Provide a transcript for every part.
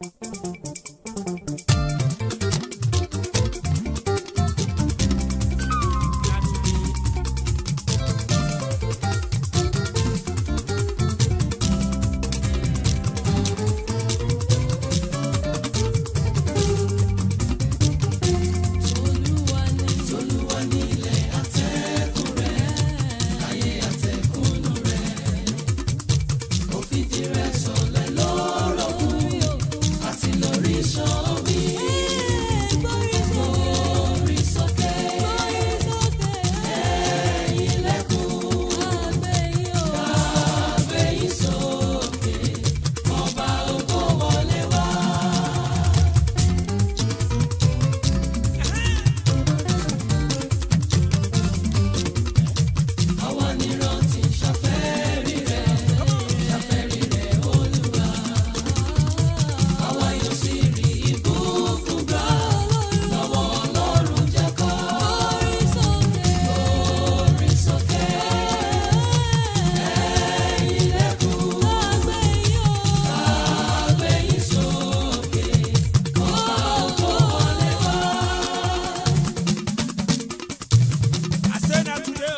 I say that today.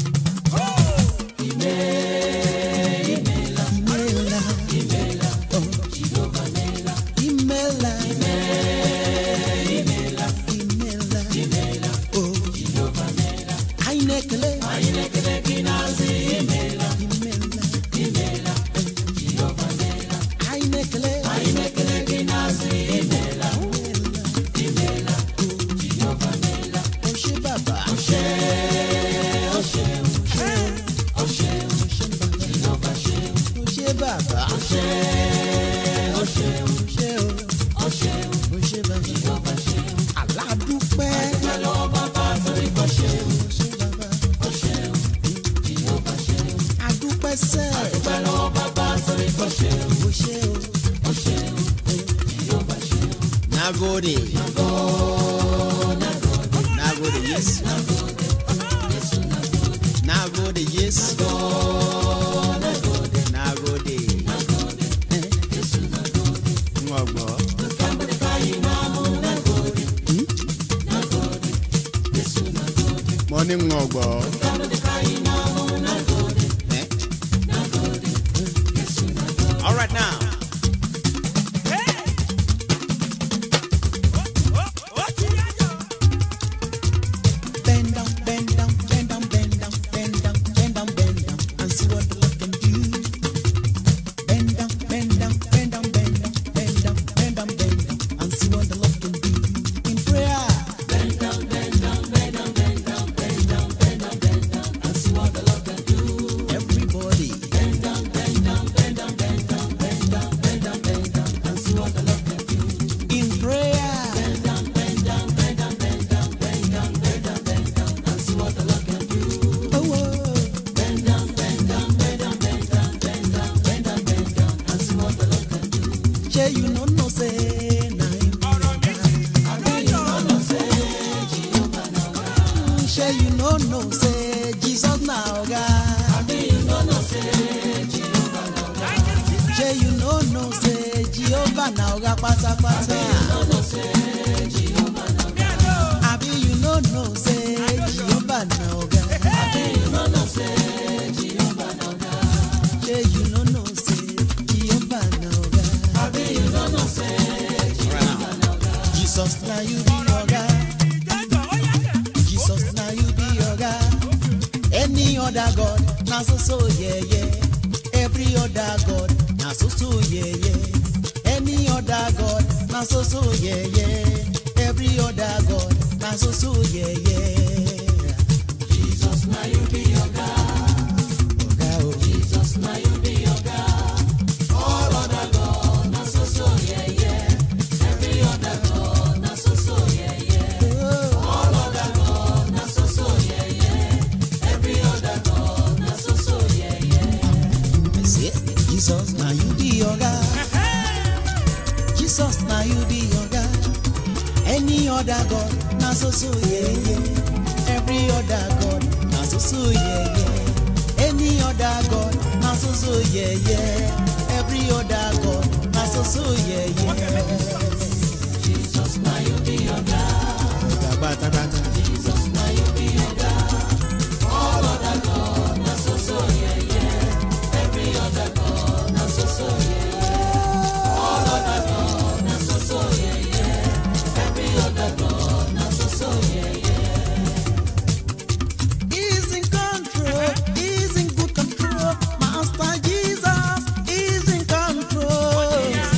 Oh. Imela. Imela. Imela. Oh. Ainekele. Imela. Ainekele. Oṣé bàbá. Oṣé bàbá. Oṣé o. Oṣé bàbá. Aládùúpẹ́. Oṣé bàbá. Adúpẹ́ sẹ́. Oṣé o. Nagode. Nagode, yes. Nagode, yes. Nagode. Ngọgbọ. Mo ní ngọgbọ. Eh? All right now. Bend down, bend down, bend down, bend down, bend down, bend down, bend down, and see what the Lord can do. Bend down, bend down, bend down, bend down, bend down, bend down, bend down, and see what the Lord can do. In prayer. Bend down, bend down, bend down, bend down, bend down, bend down, bend down, and see what the Lord can do. Everybody. Bend down, bend down, bend down, bend down, bend down, bend down, bend down, and see what the Lord can do. In prayer. Bend down, bend down, bend down, bend down, bend down, bend down, bend down, and see what the Lord can do. Oh, oh. Bend down, bend down, bend down, bend down, bend down, bend down, bend down, and see what the Lord can do. Shey you no know say na him be Shey you no know say Jesus na oga. Shey you no know say Jehovah na oga pátápátá. Abi you no know say Jehovah na oga. Shey you no know say Jehovah na oga. Jesus na you be oga. Jesus na you be oga. Any other God na so so yeah yeah. Every other God na so so yeah yeah. Any other God na so so yeah yeah. Every other God na so so yeah yeah. Jesus na you be oga. Oga o. Jesus na you be oga. All other God na so so yeah yeah. Every other God na so so yeah yeah. All other God na so so yeah yeah. Every other God na so so yeah yeah. Say, Jesus na you be oga. Jesus na you be oga. Any other God na so so yeah yeah. Every other God na so so yeah yeah. Any other God na so so yeah yeah. Every other God na so soso yẹyẹ. Ọ̀gá pátápátá. He's in control, he's in good control. Master Jesus is in control.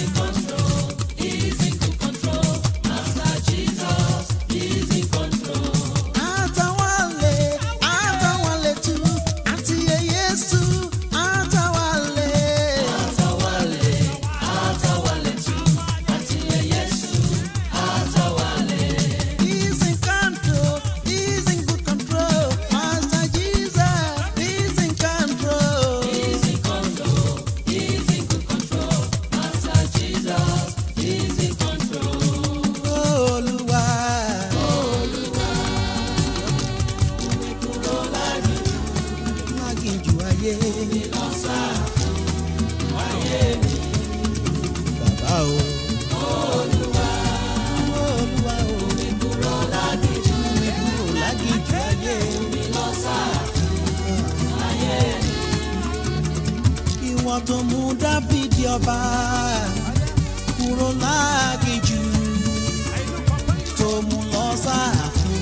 Atawale, atawale tu, àti Yesu, atawale. He's in control, he's in good control. Master Jesus is in control. Olúwa. Láginjù ayé. Bàbá o. Olúwa o. Mi kúrò láginjù ayé. Ìwọ tó mú Dáfídì ọba kúrò láginjù tó mú lọ sáàfin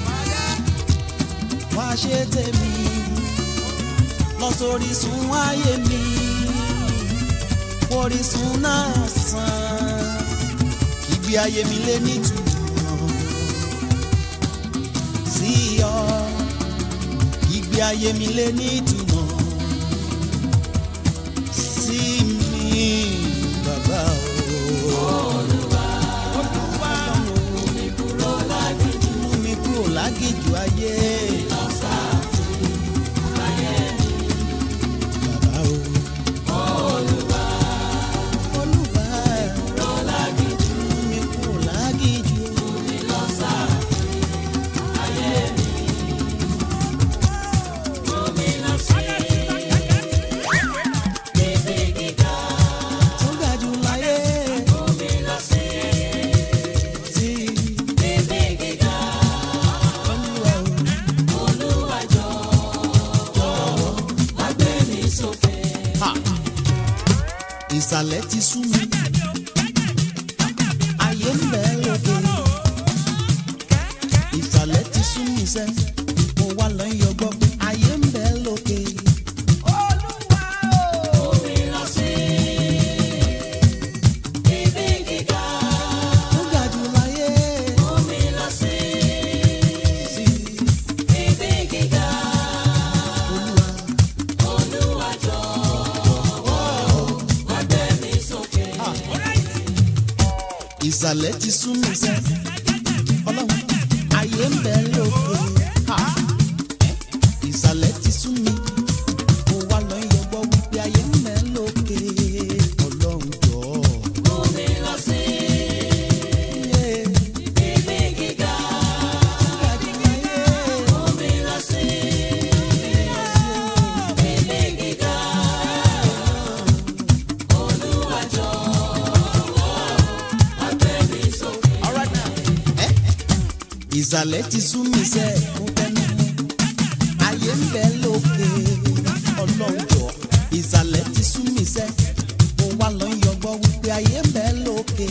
wá ṣe tèmi lọ sórí sun ayé mi orísun náà sàn ibi ayé mi lé nítumọ̀ sí ọ ìgbé ayé mi lé nítumọ̀ sí mi bàbá o. Mú mi kúrò lágìjù ayé. Bàbá o. Olúwa. Mú mi kúrò lágìjù. Tó ga jù láyé. Sí. Olúwa o. Ha! ìsàlẹ̀ ti sú mi ayé ń bẹ lókè ìsàlẹ̀ ti sú mi sẹ́ mo wá lọ yọ gbọ́ pé ayé ń bẹ lókè. Tó ga jù láyé. Sí. Olúwa. ìsàlẹ̀ ti sú mi sẹ́ ọlọ́run ayé ń bẹ lókè Ha! ìsàlẹ̀ ti sú mi mo wá lọ yọgbọ́ wípé ayé ń bẹ lókè ọlọ́run jọ. Yeah. ìsàlẹ̀ ti sú mi sẹ́ mo tẹnu mọ́ ayé ń bẹ lókè ọlọ́run jọ ìsàlẹ̀ ti sú mi sẹ́ mo wá lọ yọgbọ́ wípé ayé ń bẹ lókè.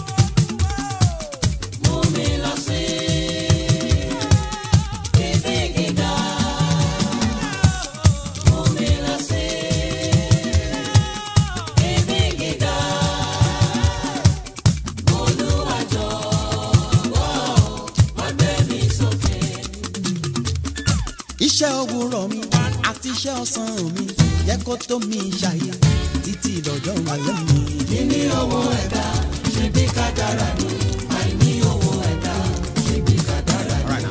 iṣẹ́ òwúrọ̀ mi àti iṣẹ́ ọ̀sán mi yẹ kó tó mi ṣàyè títí lọ́jọ́ alẹ́ mi. níní owó ẹ̀dá ṣe bí kádàrá ni àìní owó ẹ̀dá ṣe bí kádàrá ni.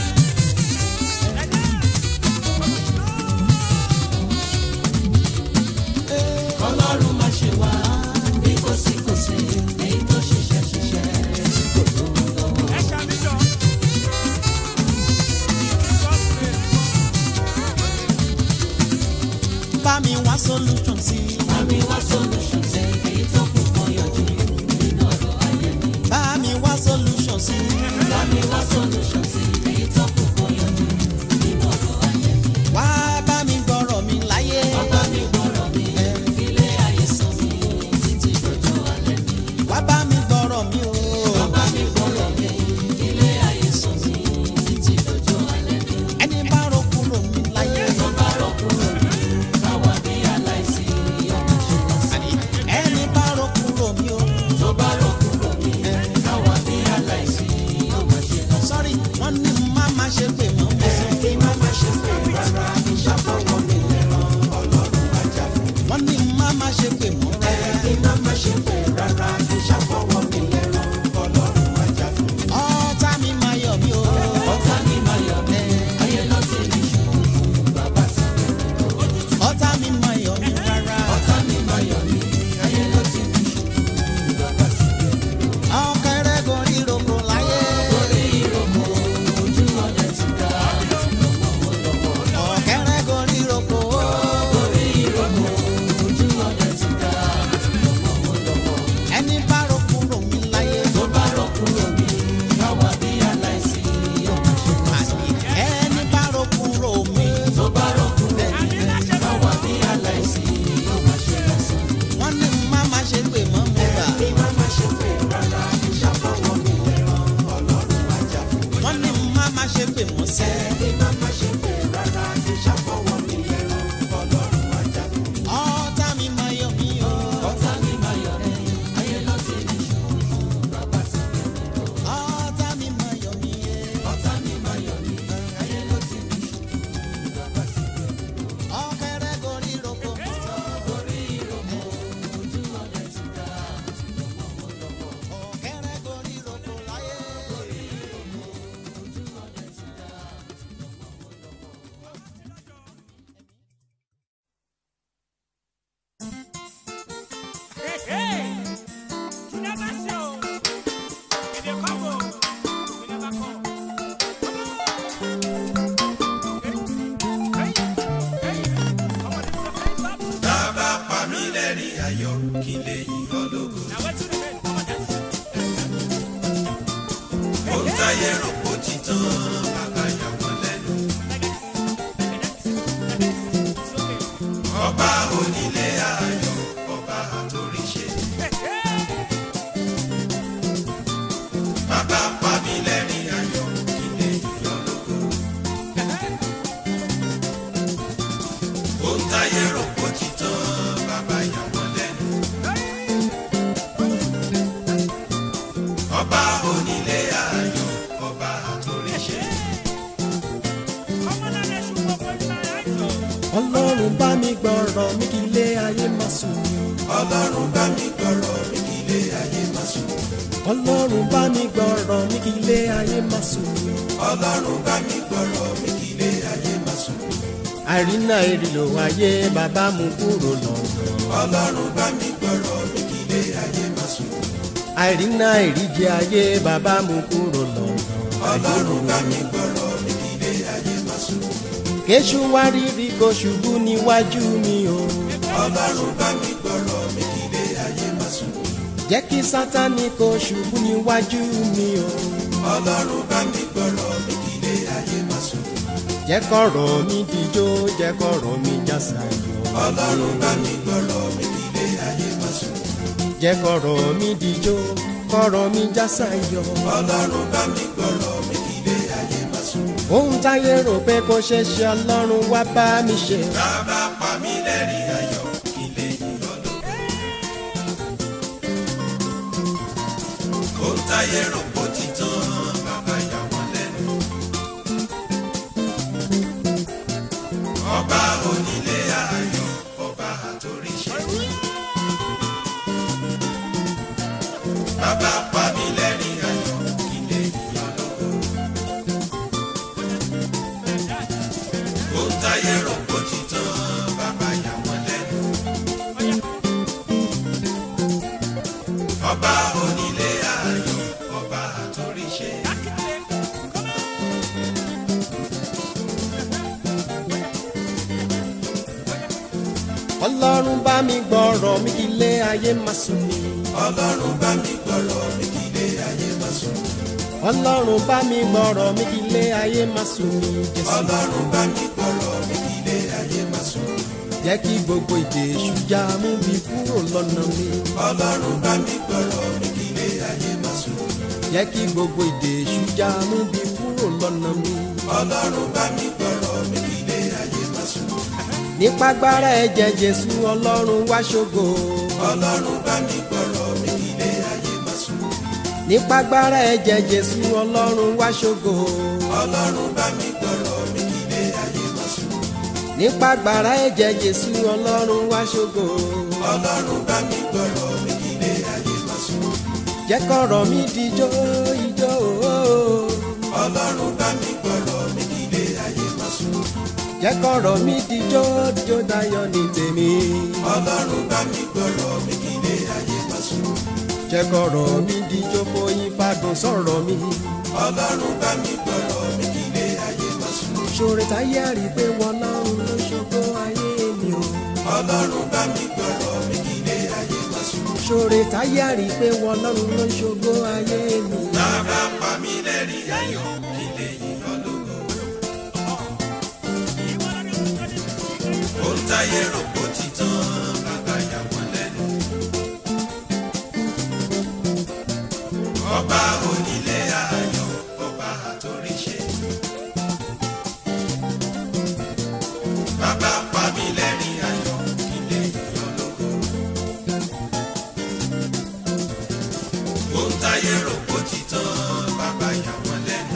ọlọ́run má ṣe wá bí kò sí kò sí èyí tó ṣiṣẹ́ ṣiṣẹ́ kò tó ń lọ́wọ́. bá mi wá solution sí. bá mi wá solution sí èyí tó kù kan sí. bá mi wá solution sí èyí tó kù kó yanjú nínú ọ̀rọ̀ ayé mi. wá bá mi gbọ́rọ̀ mi láyé. bá mi gbọ́rọ̀ mi ilé ayé sàn mi títí dọjọ́ alẹ́ mi. wá bá mi gbọ́rọ̀ mi o. bá mi gbọ́rọ̀ mi ilé ayé sàn mi títí dọjọ́ alẹ́ mi. ẹni bá ro kúrò mi láyé. tó bá rọ̀ kúrò mi káwa bí aláìsí ọmọ ṣe lásán. ẹni bá ro kúrò mi o. tó bá rọ̀ kúrò mi káwa bí aláìsí ọmọ ṣe lásán. sọ́rí wọ́n ní má má ṣe pè mọ́ mo sọ. kí má má ṣe pé rárá ìṣàfọwọ́ mi lẹ́ràn ọlọ́run ajá fún mi. wọ́n ní má má ṣe pè mọ́ rárá. kí má má ṣe pé rárá ìṣàfọwọ́ mi lẹ́ràn ọlọ́run ajá fún mi. ọ̀tá mi máa yọ̀ mí o. ọ̀tá mi máa yọ̀ mí ayé ló ti ní ṣùgbọ́n bàbá ti bẹ̀rẹ̀. ọ̀tá mi máa yọ̀ mí rárá. ọ̀tá mi máa yọ̀ mí ayé ló ti ní ṣùgbọ́n bàbá ti bẹ̀rẹ̀. ọ̀kẹ́rẹ́ gorí roko láyé. orí ìrókò ojú ọdẹ ti dá lọ́mọ wọn lọ́wọ́. ọ̀kẹ́rẹ́ gorí roko. orí ìrókò ojú ọdẹ ti dá lọ́mọ wọn lọ́wọ́. ẹni bá ro kúrò mi láyé. tó bá rọ̀ kúrò mi káwa bí aláìsí ọmọ ṣe lásán. ẹni bá ro kúrò mi. tó bá rọ̀ kúrò mi káwa bí aláìsí ọmọ ṣe lásán. wọ́n ní má má ṣe pè mọ́ mo gbà. kí má má ṣe pé rárá ìṣàfọwọ́ mi lẹ́ràn ọlọ́run ajá fún mi. wọ́n ní má má ṣe pè mọ́ sẹ́. kí má má ṣe pé rárá ìṣàfọwọ́ mi lẹ́ràn ọlọ́run ajá fún mi. ọ̀tá mi máa yọ̀ mí o. ọ̀tá mi máa yọ̀ mí ayé ló ti ní ṣùgbọ́n bàbá ti bẹ̀rẹ̀. ọ̀tá mi máa yọ̀ mí yé. ọ̀tá mi máa yọ̀ mí ayé ló ti ní ṣùgbọ́n bàbá ti bẹ̀rẹ̀. ọ̀kẹ́rẹ́ gorí roko. orí ìrókò ojú ọdẹ ti dá lọ́mọ wọn lọ́wọ́. ọ̀kẹ́rẹ́ gorí roko láyé. ojú ọdẹ ti dá. bàbá pa mí lẹ́rìn ayọ̀ kí lè yìn ọ́ lógo. ohun táyé rò kó ti tán bàbá yà wọ́n lẹ́nu. ọba onílé ayọ̀ ọba àtòríṣe. bàbá pa mí lẹ́rìn ayọ̀ kí lè yìn ọ́ lógo. ohun táyé rò kó ti tán bàbá yà wọ́n lẹ́nu. ọba onílé ayọ̀ ọba àtòríṣe. ọlọ́run bá mi gbọ́rọ̀ mi kí ilé ayé má sùn mí. ọlọ́run bá mi gbọ́rọ̀ mi kí ilé ayé má sùn. ọlọ́run bá mi gbọ́rọ̀ mi kí ilé ayé má sùn mí. ọlọ́run bá mi gbọ́rọ̀ mi kí ilé ayé má sùn. àrínà èrìlò ayé bàbá mu kúrò lọ́nà. ọlọ́run bá mi gbọ́rọ̀ mi kí ilé ayé má sùn. àrínà èrìjẹ ayé bàbá mu kúrò lọ́nà. ọlọ́run bá mi gbọ́rọ̀ mi kí ilé ayé má sùn. kéṣù wá rírí kó ṣubú níwájú mi o. ọlọ́run bá mi gbọ́rọ̀ mi kí ilé ayé má sùn. jẹ́ kí sátani kó ṣubú níwájú mi o. ọlọ́run bá mi gbọ́rọ̀ mi kí ilé ayé má sùn. jẹ́ kọ̀rọ̀ mi dijó jẹ́ kọ̀rọ̀ mi jásayọ̀. ọlọ́run bá mi gbọ́rọ̀ mi kí ilé ayé má sùn. jẹ́ kọ̀rọ̀ mi dijó kọ̀rọ̀ mi jásayọ̀. ọlọ́run bá mi gbọ́rọ̀ mi kí ilé ayé má sùn. ohun táyé rò pé kò ṣeé ṣe ọlọ́run wá bá mi ṣe. bàbá pa mí lẹ́rìn ayọ̀ kí lè yìn ọ́ lógo. ohun táyé rò kó ti tán bàbá yà wọ́n lẹ́nu. ọba onílé ayọ̀ ọba àtòríṣe. bàbá pa mí lẹ́rìn ayọ̀ kí lè yìn ọ́ lógo. ohun táyé rò kó ti tán bàbá yà wọ́n lẹ́nu. ọba onílé ayọ̀ ọba àtòríṣe. ọlọ́run bá mi gbọ́rọ̀ mi kí ilé ayé má sùn mí. ọlọ́run bá mi gbọ́rọ̀ mi kí ilé ayé má sùn. ọlọ́run bá mi gbọ́rọ̀ mi kí ilé ayé má sùn mí jésù. ọlọ́run bá mi gbọ́rọ̀ mi kí ilé ayé má sùn mí. jẹ́ kí gbogbo ìdè èṣù já mú mi kúrò lọ́nà mi. ọlọ́run bá mi gbọ́rọ̀ mi kí ilé ayé má sùn mí. jẹ́ kí gbogbo ìdè èṣù já mú mi kúrò lọ́nà mi. ọlọ́run bá mi gbọ́rọ̀ mi kí ilé ayé má sùn mí. nípa agbára ẹ̀jẹ̀ jésù ọlọ́run wá ṣògo. ọlọ́run bá mi gbọ́rọ̀ mi kí ilé ayé má sùn mí. nípa agbára ẹ̀jẹ̀ jésù ọlọ́run wá ṣògo. ọlọ́run bá mi gbọ́rọ̀ mi kí ilé ayé má sùn mí. nípa agbára ẹ̀jẹ̀ jésù ọlọ́run wá ṣògo. ọlọ́run bá mi gbọ́rọ̀ mi kí ilé ayé má sùn mí. jẹ́ kọ̀rọ̀ mi dijó ijó ooo. ọlọ́run bá mi gbọ́rọ̀ mi kí ilé ayé má sùn mí. jẹ́ kọ̀rọ̀ mi dijó dijó dayọ̀ ní tèmi. ọlọ́run bá mi gbọ́rọ̀ mi kí ilé ayé má sùn mí. jẹ́ kọ̀rọ̀ mi dijó foyín fadùn sọ̀rọ̀ mi. ọlọ́run bá mi gbọ́rọ̀ mi kí ilé ayé má sùn mí. ṣòro táyé rí pé wọn lọ́run ló ṣògo ayé mi o. ọlọ́run bá mi gbọ́rọ̀ mi kí ilé ayé má sùn mí. ṣòro táyé rí pé wọn lọ́run ló ṣògo ayé mi. bàbá pa mí lẹ́rìn ayọ̀ kí lè yíyan lógo. ó ń táyé rògbò títàn bàbá yà wọ́n lẹ́nu. ọba onílé ayọ̀ ọba àtòríṣe. bàbá pa mí lẹ́rìn ayọ̀ kí lè yíyan lógo. ó ń táyé rògbò títàn bàbá yà wọ́n lẹ́nu.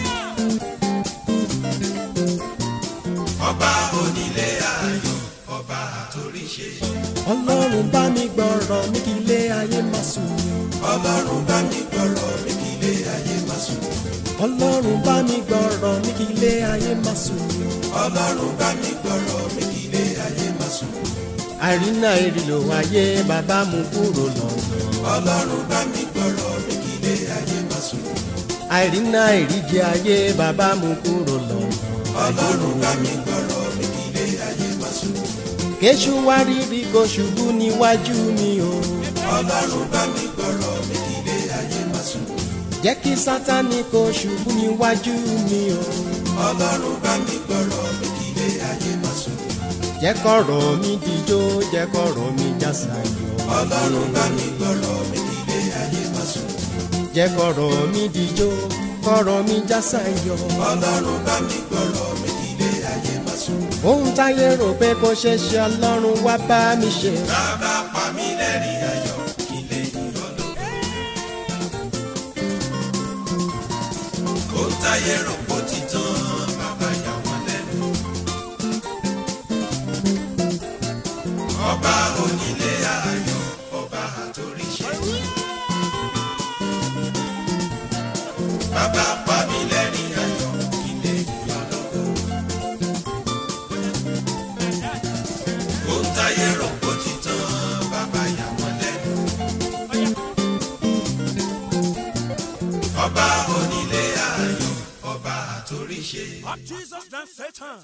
ọba onílé ayọ̀ ọba àtòríṣe. ọlọ́run bá mi gbọ́rọ̀ mi kí ilé ayé má sùn mí. ọlọ́run bá mi gbọ́rọ̀ mi kí ilé ayé má sùn. ọlọ́run bá mi gbọ́rọ̀ mi kí ilé ayé má sùn mí. ọlọ́run bá mi gbọ́rọ̀ mi kí ilé ayé má sùn. àrínà ìrìlò ayé bàbá mú kúrò lọ́nà. ọlọ́run bá mi gbọ́rọ̀ mi kí ilé ayé má sùn. àrínà ìríjẹ ayé bàbá mú kúrò lọ́nà. ọlọ́run bá mi gbọ́rọ̀ mi kí ilé ayé má sùn. kéṣù wá rírí kó ṣubú níwájú mi o. ọlọ́run bá mi gbọ́rọ̀ mi kí ilé ayé má sùn. jẹ́ kí sátánì kó ṣubú níwájú mi o. ọlọ́run bá mi gbọ́rọ̀ mi kí ilé ayé má sùn. jẹ́ kọ̀rọ̀ mi dijó jẹ́ kọ̀rọ̀ mi jásayọ̀. ọlọ́run bá mi gbọ́rọ̀ mi kí ilé ayé má sùn. jẹ́ kọ̀rọ̀ mi dijó kọ̀rọ̀ mi jásayọ̀. ọlọ́run bá mi gbọ́rọ̀ mi kí ilé ayé má sùn. ohun táyé rò pé kò ṣe ṣe ọlọ́run wá bá mi ṣe. bàbá pa mí lẹ́rìn ayọ̀ kí lè yíyan lógo. ó ń táyé rògbò títàn bàbá yà wọ́n lẹ́nu. ọba onílé ayọ̀ ọba àtòríṣe. bàbá pa mí lẹ́rìn ayọ̀ kí lè yíyan lógo. ó ń táyé rògbò títàn bàbá yà wọ́n lẹ́nu. ọba onílé ayọ̀ ọba àtòríṣe. Up Jesus than Satan.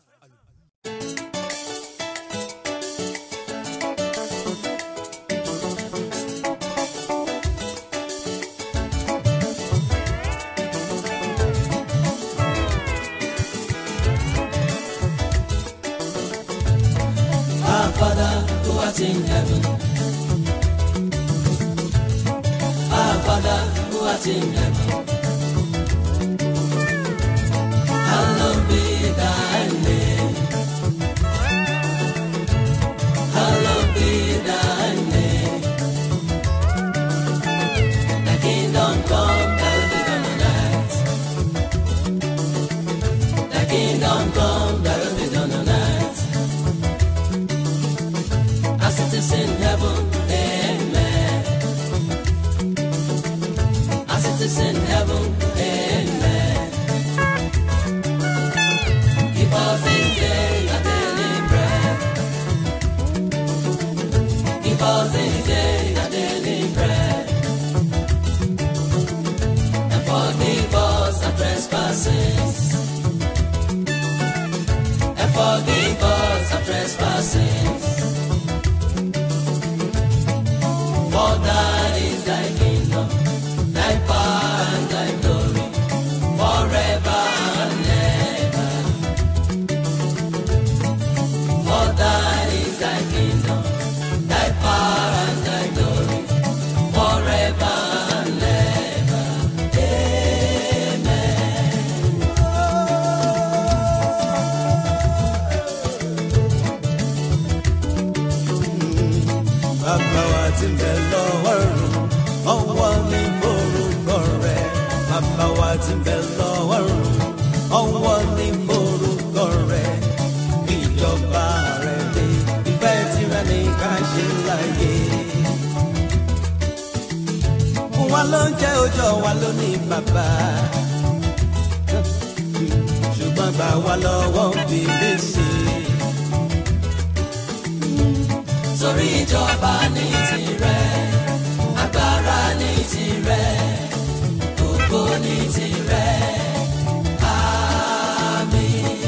Our Father who art in heaven. Our Father who art in heaven. Hallowed be thy name. Hallowed be thy name. Thy kingdom come, thy will be done on earth. Thy kingdom come, thy will be done on earth as it is in heaven. Amen. As it is in heaven. Amen. Give us this day our daily bread. Give us this day our daily bread. And forgive us our trespasses. And forgive us our trespasses. For thine is thy kingdom, thy power and thy glory. wa ló ń jẹ́ òjò wa ló ní bàbá ṣùgbọ́n gbà wá lọ́wọ́ bèbè sí i. torí ìjọba ní tirẹ̀ agbára ní tirẹ̀ ògo ní tirẹ̀ àmín.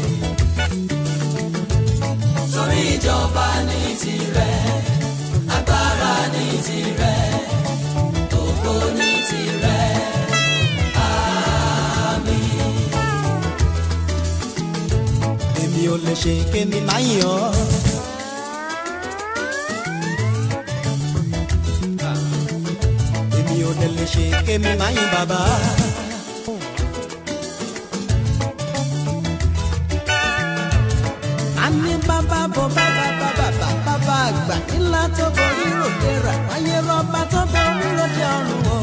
torí ìjọba ní tirẹ̀ agbára ní tirẹ̀ ògo ní tirẹ̀ àmín. èmi ò lè ṣe kémi máa yàn ọ́. èmi ò dẹ̀ lè ṣe kémi máa yìn bàbá. a ní bàbá bọ̀ bàbá bàbá bàbá àgbà ńlá tó borí ròde rà ayé rọ́bà tó borí ròde ọ̀run o.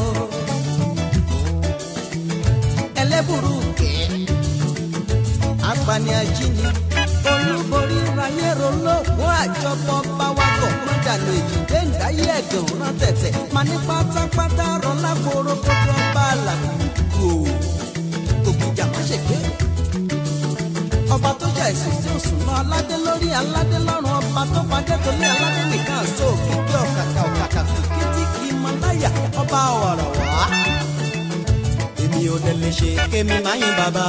ẹlẹ́bùrú kẹ́ẹ́ apani ajínigbé olúborí ráyé rolóògùn àjọpọ̀ báwakọ̀ mọ́dàlú èjì déńdáyé ẹ̀dùn rán tẹ̀tẹ̀ máa ní pátápátá rọlá kóró kókó ọba àlàkù ògbìjà má ṣe gbé ọba tó jà ẹ̀sìn tí ó sùn lọ aládé lórí aládé lọ́rùn ọba tó padé tó lé aládé nìkan sọ òkìkí ọ̀kàkà ọ̀kàkà kìkìtì kì í mọ láyà ọba ọ̀rọ̀ wá. èmi ò dẹ̀ lè ṣe kémi máa yin bàbá.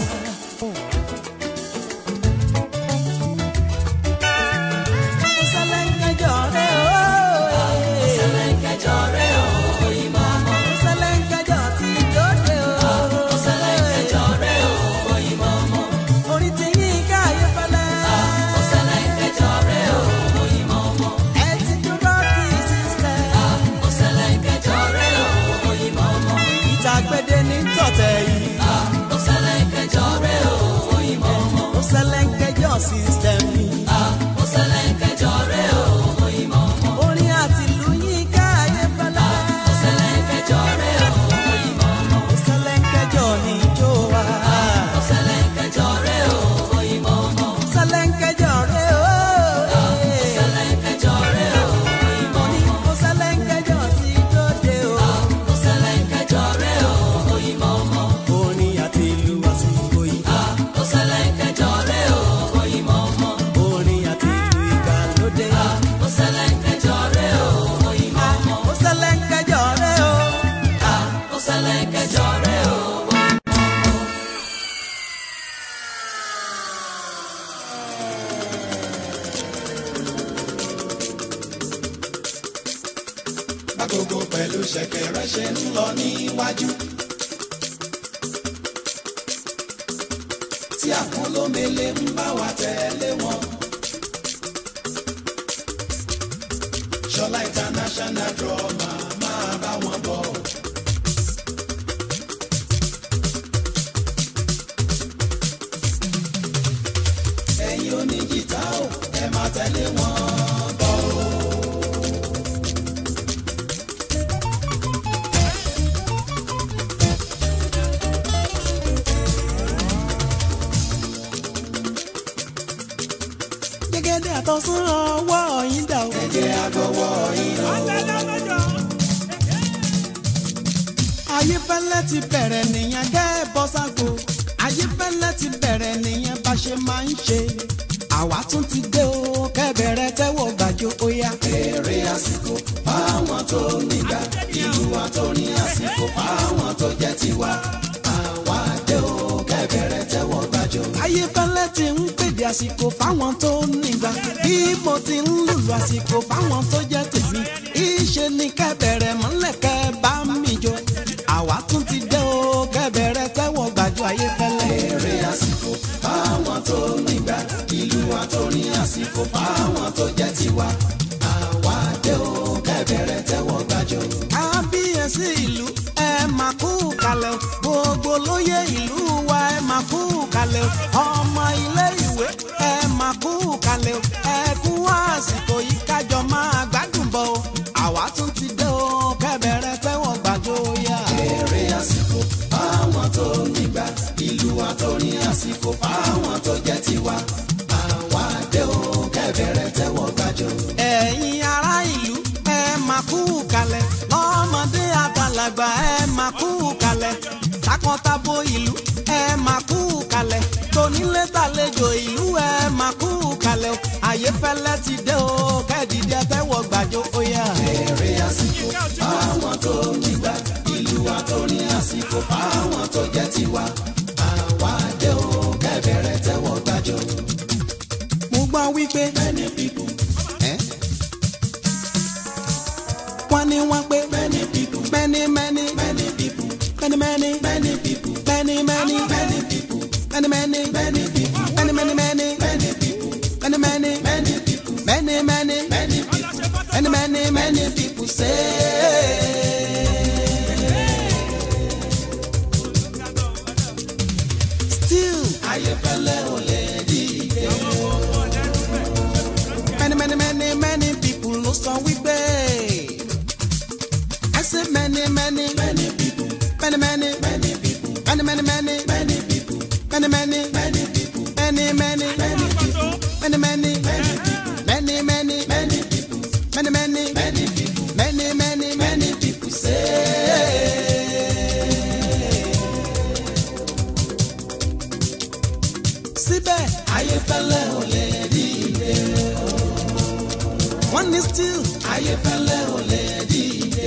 Sẹlẹ̀ńkẹjọ rẹ̀ o. Sẹlẹ̀ńkẹjọ rẹ̀ o, ìmọ̀ ọmọ. Sẹlẹ̀ńkẹjọ ti dóde o. Sẹlẹ̀ńkẹjọ rẹ̀ o, ìmọ̀ ọmọ. Orí ti yín ká ayé fẹ́lẹ́. Sẹlẹ̀ńkẹjọ rẹ̀ o, ìmọ̀ ọmọ. Ẹ ti dúró kí sísẹ̀. Sẹlẹ̀ńkẹjọ rẹ̀ o, ìmọ̀ ọmọ. Ìtàgbédé ní tọ̀tẹ̀ yìí. Sẹlẹ̀ńkẹjọ rẹ̀ o, ìmọ̀ ọmọ. Ó sẹlẹ̀ńkẹjọ sísẹ̀ mi. Sẹlẹ̀ńkẹjọ rẹ̀ o, ìmọ̀ ọmọ. Orin àti ìlú yín ká ayé fẹ́lẹ́. Sẹlẹ̀ńkẹjọ rẹ̀ o, ìmọ̀ ọmọ. Ó sẹlẹ̀ńkẹjọ ní ijó wa. Sẹlẹ̀ńkẹjọ rẹ̀ o, ìmọ̀ ọmọ. Sẹlẹ̀ńkẹjọ rẹ̀ o. Sẹlẹ̀ńkẹjọ rẹ̀ o, ìmọ̀ ọmọ. Ó sẹlẹ̀ńkẹjọ ti dóde o. Sẹlẹ̀ńkẹjọ rẹ̀ o, ìmọ̀ ọmọ. Orin àti ìlú àsìkò yìí. Sẹlẹ̀ńkẹjọ rẹ̀ o, ìmọ̀ ọmọ. Orin àti ìlú ìgbàlódé. Sẹlẹ̀ńkẹjọ rẹ̀ o, ìmọ̀ ọmọ. Ó sẹlẹ̀ńkẹjọ rẹ̀ o. Sẹlẹ̀ńkẹjọ rẹ̀ o. Agogo pẹ̀lú ṣẹ̀kẹ̀rẹ̀ ṣe ń lọ níwájú. Tí àwọn olómele ń bá wa tẹ̀lé wọn. Ṣọlá international drama máa bá wọn bọ̀. Ẹ̀yin oníjìtá ò ẹ máa tẹ̀lé wọn bọ̀ o. Gẹ́gẹ́dẹ́ àtọ̀sán ọwọ́ yín dà o. Ẹ̀jẹ̀ àgọ́wọ́ yín lọ. Ayéfẹ́lẹ́ ti bẹ̀rẹ̀ nìyẹn gẹ́ bọ́ságo. Ayéfẹ́lẹ́ ti bẹ̀rẹ̀ nìyẹn bá ṣe máa ń ṣe. Àwa tún ti dé o kẹ́bẹ̀rẹ̀ tẹ́wọ̀ gbàjọ óyá. Èrè àsìkò fáwọn tó nígbà. Ìlú wa tó ní àsìkò fáwọn tó jẹ́ tiwa. Àwa dé o kẹ́bẹ̀rẹ̀ tẹ́wọ́ gbàjọ. Ayéfẹ́lẹ́ ti ń pèdè àsìkò fáwọn tó nígbà. Bí mo ti ń lùlù àsìkò fáwọn tó jẹ́ tèmi. Ìṣe ni kẹ́bẹ̀rẹ̀ mọ́lẹ̀ kẹ́ bá mi jó. Àwa tún ti dé o kẹ́bẹ̀rẹ̀ tẹ́wọ̀ gbàjọ Ayéfẹ́lẹ́. Èrè àsìkò fáwọn tó nígbà. Ìlú wa tó ní àsìkò fáwọn tó jẹ́ tiwa. Àwa dé o kẹ́bẹ̀rẹ̀ tẹ́wọ́ gbàjọ. kábíyèsí ìlú ẹ máa kú kalẹ̀ o gbogbo lóye ìlú wa ẹ máa kú kalẹ̀ o ọmọ ilé ìwé ẹ máa kú kalẹ̀ o ẹ kú àsìkò yìí kájọ máa gbádùn bọ̀ o àwa tún ti dé o kẹ́bẹ̀rẹ̀ tẹ́wọ̀n gbàjọ yá. Èrè àsìkò fáwọn tó nígbà. Ìlú wa tó ní àsìkò fáwọn tó jẹ́ tiwa. Àwa dé o kẹ́bẹ̀rẹ̀ tẹ́wọ́ gbàjọ. ẹ̀yin ará ìlú ẹ máa kú kalẹ̀ lọ́mọdé àgbàlagbà làgbà ẹ máa kú kalẹ̀ takọtabo ìlú ẹ máa kú kalẹ̀ tonílé tàlejò ìlú ẹ máa kú kalẹ̀ o àyè fẹ́lẹ́ ti dé o kẹ́ẹ̀dìdì ẹtẹ́wọ̀ gbàjọ óyá. èrè àsìkò fáwọn tó nígbà ìlú wa tó ní àsìkò fáwọn tó jẹ́ tiwa àwa dé o kẹ́bẹ̀rẹ̀ tẹ́wọ́ gbàjọ. mo gbọ́ wípé many people ẹ́ wọ́n ní wọ́n pé many people many many many people many many many people many many many people many many many people many many many many people many many many people many many many people many many many people say. Still, ayéfẹ́lẹ́ ò lè dìde. many many many many people ló sọ wípé. I say many many many people many many many people many many many many people many many many people many many many people many many many people many many many people many many many people many many many people say. síbẹ̀ ayéfẹ́lẹ́ ò lè dìde. wọ́n ní still ayéfẹ́lẹ́ ò lè dìde.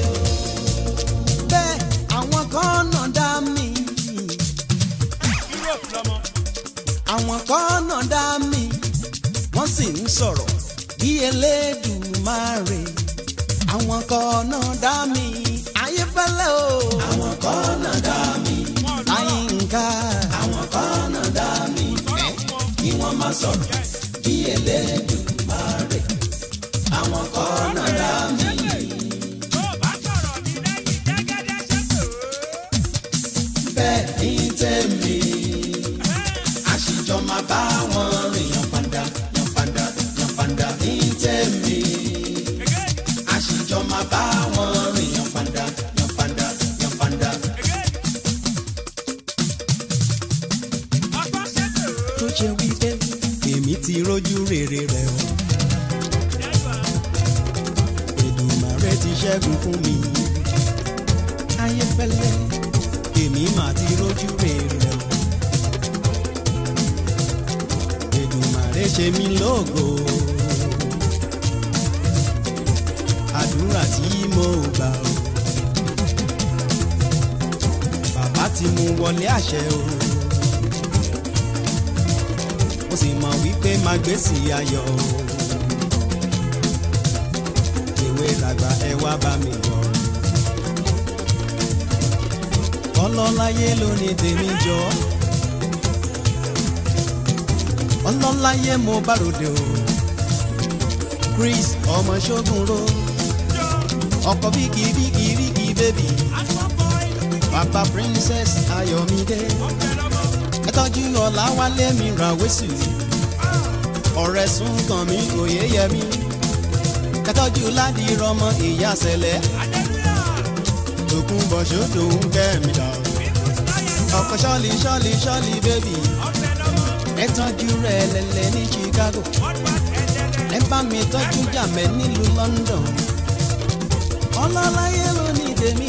bẹ́ẹ̀ àwọn kan náà dá mi Europe lọmọ. àwọn kan náà dá mi wọ́n sì ń sọ̀rọ̀ bí Elédùmarè àwọn kan náà dá mi ayéfẹ́lẹ́ o àwọn kan náà dá mi. láyínká àwọn kan náà dá mi. kí wọ́n má sọ̀rọ̀ bí Elédùmarè. àwọn kan náà dá mi. Tó bá sọ̀rọ̀ mi lẹ́yìn jẹ́gẹ́dẹ́ ṣe pé bẹ́ẹ̀ ní tèmi. àṣìjọ máa bá wọn rìn yan padà yan padà yan padà ní tèmi. àṣìjọ máa bá wọn rìn yan padà yan padà yan padà. ọkọ̀ ṣe pé tó ṣe wípé èmi ti rójú rere rẹ̀ o Èdùmàrè ti ṣẹ́gun fún mi ayéfẹ́lẹ́ èmi mà ti rójú rere rẹ̀ o Èdùmàrè ṣe mí lógo àdúrà tí mo gbà o bàbá ti mú wọlé àṣẹ o mo sì mọ̀ wípé máa gbé sí ayọ̀ o. ìwé làgbà ẹ wá bá mi yọ̀. ọlọ́láyé ló ní tèmi jọ. ọlọ́láyé mo bá ròde o. Chris ọmọ ṣógun ro. ọkọ bíkì bíkì bíkì bébì. bàbá princess ayọ̀mídé ẹ tọ́jú ọ̀làwálé mi ra wẹ́sù ọ̀rẹ́ sún kàn mí òye yẹ mí ẹ tọ́jú ládì rọmọ ìyá sẹlẹ̀ tòkun bọ̀ ṣòdò ń kẹ́ mi dà ọkọ̀ ṣọ́ọ̀lì ṣọ́ọ̀lì ṣọ́ọ̀lì bébì ẹ tọ́jú rẹ̀ lẹ́lẹ́ ní Chicago ẹ bá mi tọ́jú jàmẹ́ nílùú London ọlọ́láyé ló ní tèmi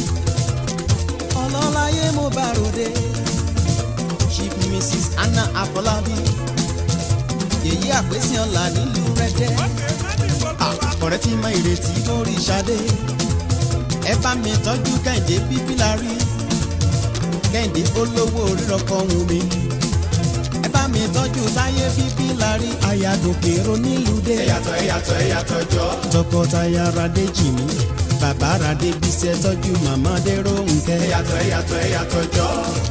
ọlọ́láyé mo bá ròde chief mrs anna afọlábí yèyí àpèsè ọ̀la nílùú rẹ́dẹ́ ọ̀rẹ́ tí máa ìrètí lórí ṣadé ẹ bá mi tọ́jú kẹ́hìndé bíbí la rí kẹ́hìndé olówó rírọ̀kọ̀ wù mí ẹ bá mi tọ́jú táyé bíbí la rí ayádòkèrò nílùú dé ẹ̀yàtọ̀ ẹ̀yàtọ̀ ẹ̀yàtọ̀ jọ. tọkọtaya radé jìmí bàbá radé bísí tọ́jú màmá dérò nkẹ́ ẹ̀yàtọ̀ ẹ̀yàtọ̀ ẹ̀yàtọ̀ jọ.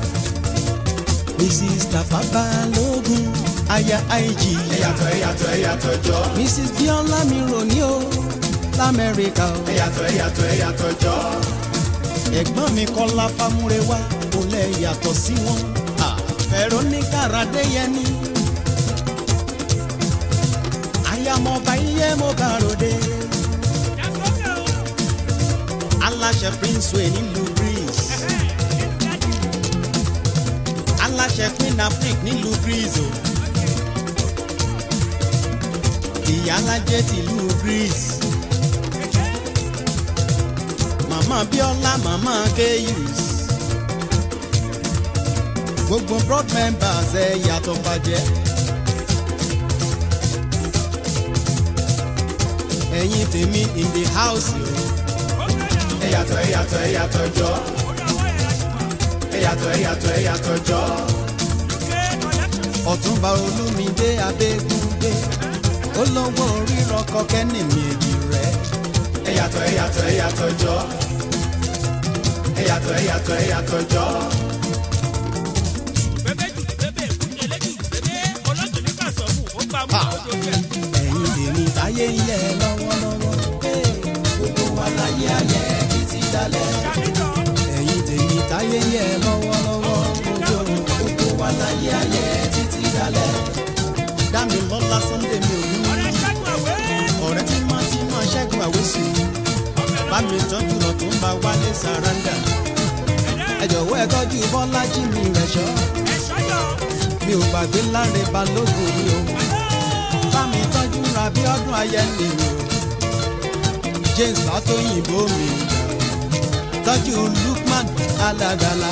mrs tafa balógun aya ig ẹ̀yàtọ̀ ẹ̀yàtọ̀ ẹ̀yàtọ̀ jọ. mrs biola mi rò ní o lamẹ́ríkà o ẹ̀yàtọ̀ ẹ̀yàtọ̀ ẹ̀yàtọ̀ jọ. ẹ̀gbọ́n mi kọ́lá fámúrewá kò lẹ̀ yàtọ̀ sí wọn Ah, veronica radeyemi ayamọba iye mo bá ròde aláṣẹ prince wey nílùú greece aláṣẹ queen afrik nílùú greece o ìyálàjẹ tìlú greece màmá bíọ́lá màmá kéyùs gbogbo broad members ẹ yàtọ̀ bàjẹ́. ẹ̀yin tèmi in the house o. ẹ yàtọ̀ ẹ yàtọ̀ ẹ yàtọ̀ jọ ẹ yàtọ̀ ẹ yàtọ̀ ẹ yàtọ̀ jọ ọ̀túnba olúmídé abẹ́gúndé olówó rírọ kọ́kẹ́ ní mi èjì rẹ̀. ẹ yàtọ̀ ẹ yàtọ̀ ẹ yàtọ̀ jọ ẹ yàtọ̀ ẹ yàtọ̀ ẹ yàtọ̀ jọ ẹ̀yin tèmi táyé ń yẹ lọ́wọ́lọ́wọ́. gbogbo wa láyé ayé títí dalẹ̀ ẹ̀yin tèmi táyé ń yẹ lọ́wọ́lọ́wọ́. ojú gbogbo wa láyé ayé títí dalẹ̀ dámi lọ́lá sunday mi ò ní. ọ̀rẹ́ tí máa ti máa ṣẹ́gun àwésù. bá mi tọ́jú lọ tó ń bá wálé sàràǹdà. ẹ jọ̀wọ́ ẹ tọ́jú bọ́lájí mi rẹ̀ ṣọ́. mi ò gbàgbé láre balógun mi o. bá mi tọ́jú ra bí ọdún ayẹni mi o. james látòyìnbó mi jà o. tọ́jú lukman alàgbàlá.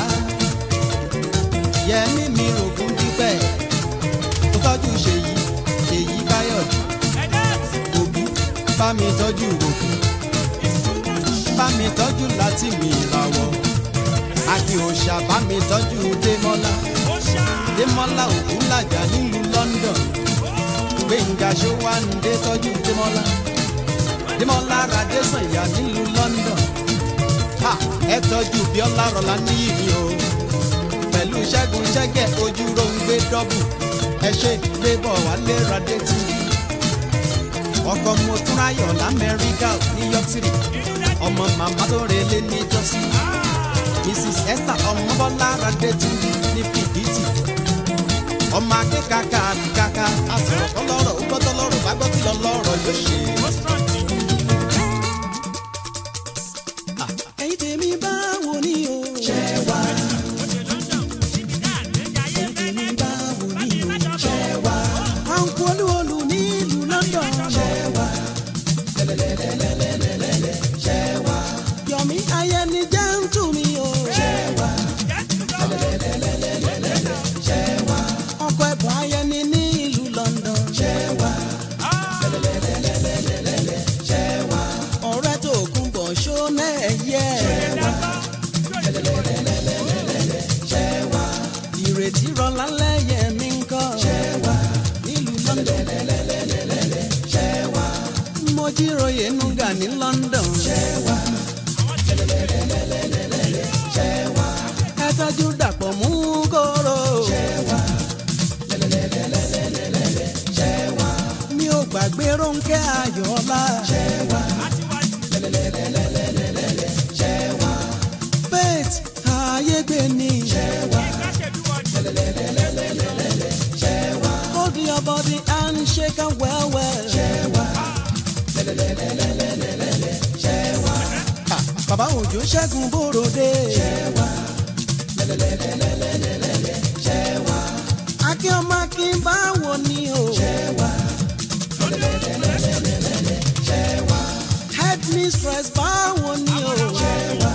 yẹmi mi rògùn dípẹ́. tó tọ́jú ṣèyí ṣèyí káyọ̀dé. òbí bá mi tọ́jú òkú. bá mi tọ́jú láti mi ìràwọ̀. akin òòṣà bá mi tọ́jú démọ́lá. démọ́lá ògúnlàjà nílùú london. gbẹ̀ngà ṣówáńdé tọ́jú démọ́lá. démọ́lá radésànyà nílùú london. ha ẹ tọ́jú bíọ́lá rọ̀lá níyì mi o. pẹ̀lú ṣẹ́gun ṣẹ́gẹ̀ ojú róńgbé dọ́bù. ẹ ṣe lébọ̀ wálé radé tv. ọkọ̀ mo tún ráyọ̀ lamẹ́ríkà new york city. ọmọ màmá tó relé ní jọ́sí. mrs esther ọmọbọ́lá radé tv ní fìdítì. ọmọ akẹ́kàkà àbíkàkà àsọ̀rọ̀ kọ́lọ́rọ̀ ó gbọ́dọ̀ lọ́rọ̀ bá gbọ́ kí lọ lọ́rọ̀ yóò ṣe. ẹ̀yin tèmi báwo ni o. ṣé wà ẹ̀yin tèmi báwo ni o. ṣé wà àǹkó olúwolú nílùú london. ṣé wà ṣé wà yọ̀mí ayẹni jẹ́ ń tù mí o. ṣé wà ṣé wà ọkọ̀ ẹ̀bùn ayẹni nílùú london. ṣé wà ṣé wà ọ̀rẹ́ tó kún bọ̀ ṣó mẹ́ẹ̀yẹ. ṣé wà ìrètí rọlá lẹ́yẹ mi ń kọ́. ṣé wà nílùú london. ṣé wà mo jíròyè nuga ní london. ṣé wà ṣé wà ẹ tọ́jú dàpọ̀ mú kóró. ṣé wà ṣé wà mi ò gbàgbé rónkẹ́ ayọ̀ọ́lá. ṣé wà ṣé wà faith ayégbé ni. ṣé wà ṣé wà hold your body and shake am well well. ṣé wà ṣé wà bàbá òjò ṣẹ́gun bòròdé. ṣé wà ṣé wà akin ọmọ akin báwo ni o. ṣé wà ṣé wà head mistress báwo ni o. ṣé wà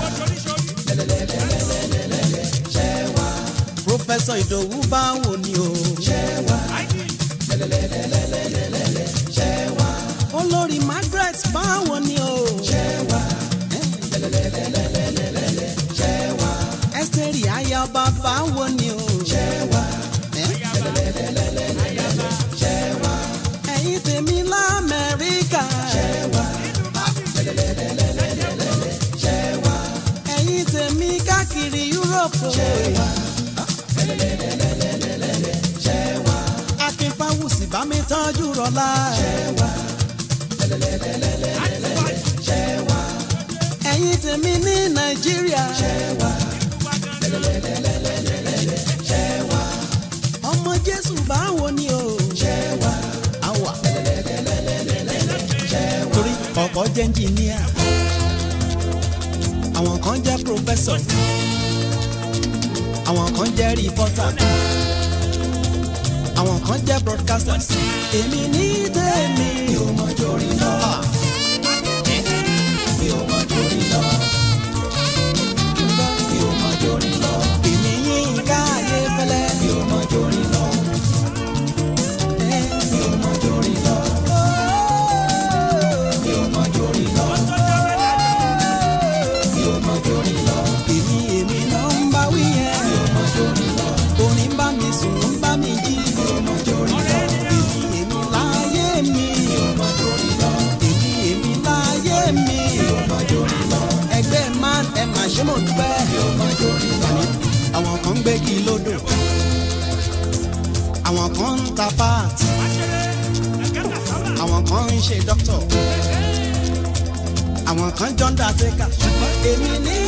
ṣé wà professor ìdòwú báwo ni o. ṣé wà ṣé wà olórí margaret báwo ni o. ṣé wà ṣé wà esteri ayaba báwo ni o. ṣé wà ṣé wà ẹ̀yin tèmi lamẹ́ríkà. ṣé wà ṣé wà ẹ̀yin tèmi káàkiri europe. ṣé wà ṣé wà akínfàwùsì bá mi tọ́jú rọlá. ṣé wà ṣé wà ẹ̀yin tèmi ní nàìjíríà. ṣé wà ṣé wà ọmọ jésù báwo ni o. ṣé wà àwà ṣé wà torí ọ̀pọ̀ jẹ́ ẹnjìníà àwọn kan jẹ́ pòfẹ́sọ̀ àwọn kan jẹ́ rìpọ́tà àwọn kan jẹ́ broadcasters èmi ní tèmi. mi ò mọ jórí lọ. mi ò mọ jórí lọ. mọ jórí lọ. èmi èmi náà ń bá wí yẹn. mi ò mọ jórí lọ. orin ń bá mi sùn ń bá mi jí. mi ò mọ jórí lọ. èmi èmi láyé mi. mi ò mọ jórí lọ. èmi èmi láyé mi. mi ò mọ jórí lọ. ẹgbẹ́ man ẹ mà ṣe mo dúpẹ́. mi ò mọ jórí lọ. àwọn kan ń gbégi lódò. àwọn kan ń ta páàtì. àwọn kan ń ṣe dókítọ̀. àwọn kan jọ ń dà tẹ́ka. ṣùgbọ́n èmi ní